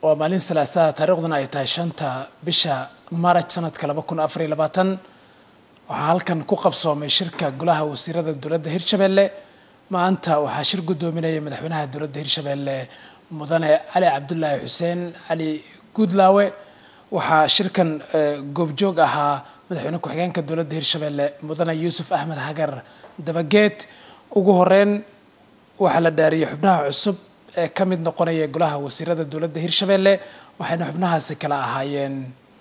waa maalin salaasada taariikhduna ay tahay shanta bisha maaraj sanadka laba kun afariyo labaatan waxaa halkan ku qabsoomay shirka golaha wasiirada dowladda hirshabelle maanta waxaa shir guddoominaya madaxweynaha dowladda hirshabelle mudane cali cabdulaahi xuseen cali guudlaawe waxaa shirkan goobjoog ahaa madaxweyne ku-xigeenka dowladda hirshabelle mudane yuusuf axmed hagar dabageed ugu horeyn waxaa la dhaariyay xubnaha cusub ee ka mid noqonaya golaha wasiirada dowladda hirshabelle waxayna xubnahaasi kala ahaayeen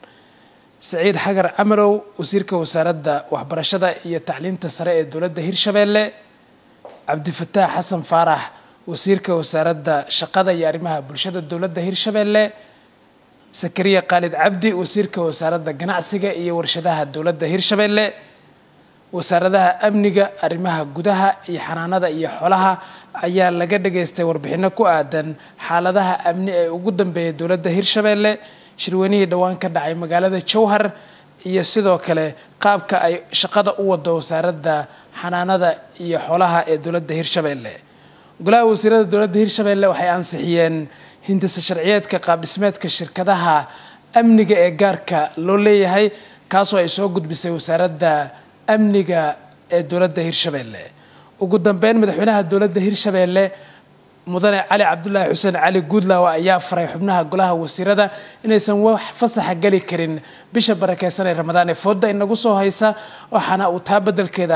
saciid xagar camalow wasiirka wasaaradda waxbarashada iyo tacliinta sare ee dowladda hirshabelle cabdifataax xasan faarax wasiirka wasaaradda shaqada iyo arrimaha bulshada dowladda hirshabelle sakariya khaalid cabdi wasiirka wasaaradda ganacsiga iyo warshadaha dowladda hirshabelle wasaaradaha amniga arrimaha gudaha iyo xanaanada iyo xolaha ayaa laga dhageystay warbixino ku aadan xaaladaha amni ee ugu dambeeya dowladda hirshabelle shirweynihii dhowaan ka dhacay magaalada jowhar iyo sidoo kale qaabka ay shaqada u wado wasaaradda xanaanada iyo xolaha ee dowladda hirshabelle golaha wasiirada dowladda hirshabelle waxay ansixiyeen hindisa sharciyeedka qaabdhismeedka shirkadaha amniga ee gaarka loo leeyahay kaasoo ay soo gudbisay wasaaradda amniga ee dowladda hirshabelle ugu dambeyn madaxweynaha dowladda hirshabelle mudane cali cabdulaahi xuseen cali guudlaawe ayaa faray xubnaha golaha wasiirada inaysan wax fasaxa geli karin bisha barakeysan ee ramadaan ee fooda inagu soo haysa waxaana uu taa beddelkeeda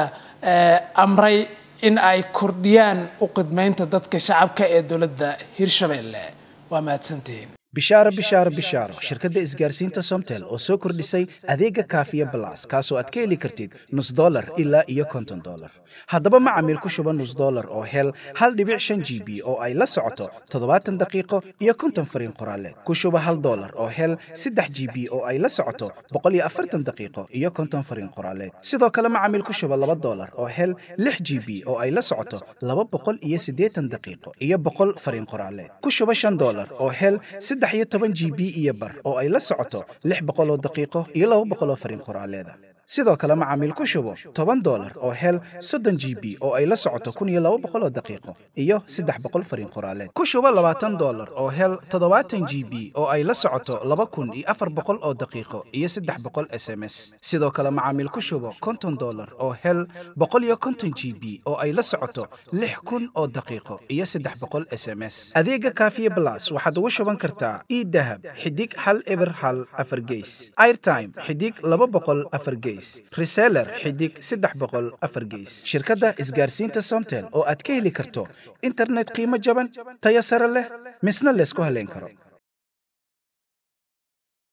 amray in ay kordhiyaan u qidmeynta dadka shacabka ee dowladda hirshabelle waa mahadsantihiin bishaaro bishaaro bishaaro shirkadda isgaarsiinta somtel oo soo kordhisay adeega kaafiya balas kaasoo aad ka heli kartid nus dolar ilaa iyo konton dolar haddaba macamiil ku shuba nus dolar oo hel hal dhibic shan g b oo ay la socoto toddobaatan daqiiqo iyo konton fariin qoraaleed ku shuba hal dolar oo hel saddex g b oo ay la socoto boqol iyo afartan daqiiqo iyo konton fariin qoraaleed sidoo kale macamiil ku shuba laba dolar oo hel lix g b oo ay la socoto laba boqol iyo siddeetan daqiiqo iyo boqol fariin qoraaleed ku shuba shan dolar oo hel saddex iyo toban g b iyo bar oo ay la socoto lix boqol oo daqiiqo iyo laba boqol oo fariin qoraaleeda sidoo kale macaamiil ku shubo toban dolar oo hel soddon g b oo ay la socoto kun iyo laba boqol oo daqiiqo iyo saddex boqol fariin qoraaleed ku shubo labaatan dolar oo hel toddobaatan g b oo ay la socoto laba kun iyo afar boqol oo daqiiqo iyo saddex boqol s m s sidoo kale macaamiil ku shubo konton dolar oo hel boqol iyo konton g b oo ay la socoto lix kun oo daqiiqo iyo saddex boqol s m s adeega kaafiye blas waxaad ugu shuban kartaa idahab xidig hal eber hal afar geys airtime xidig laba boqol afar geys reseller xidig saddex boqol afar geys shirkadda isgaarsiinta somtel oo aad ka heli karto internet qiimo jaban tayo sare leh misna laysku haleyn karo